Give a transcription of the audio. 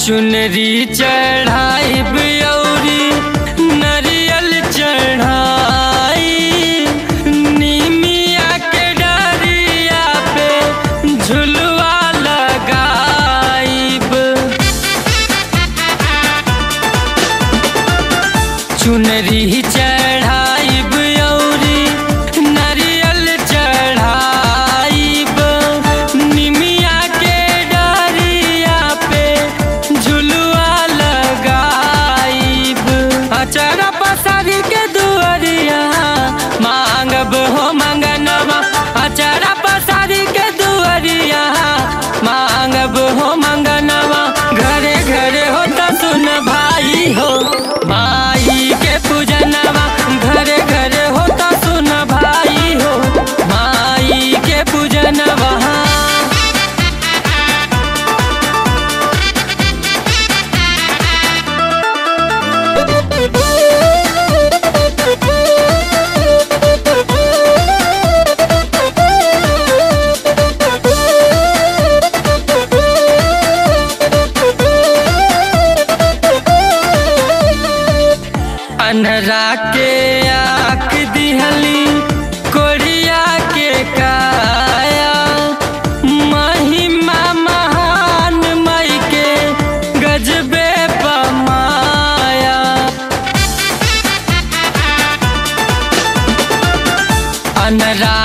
चुनरी चढ़ाई ब्यौरी नरियल चढ़ाई निमिया के डरिया पे झुलवा लगाईब चुनरी चढ़ाईब औरी नरियल चढ़ाईब निमिया के डरिया पे झुलुआ लगाईब अचरा पसारी के दुअरिया मांगब हो मंगनवा अचरा पसारी के दुअरिया मांगब हो मंगनवा घरे घरे हो त सुन भाई हो माई के पूजनवा घरे घरे हो त सुन भाई हो माई के पूजनवा अनरा के आँख दिहली कोरिया के काया महिमा महान मई के गजबे पमाया अनरा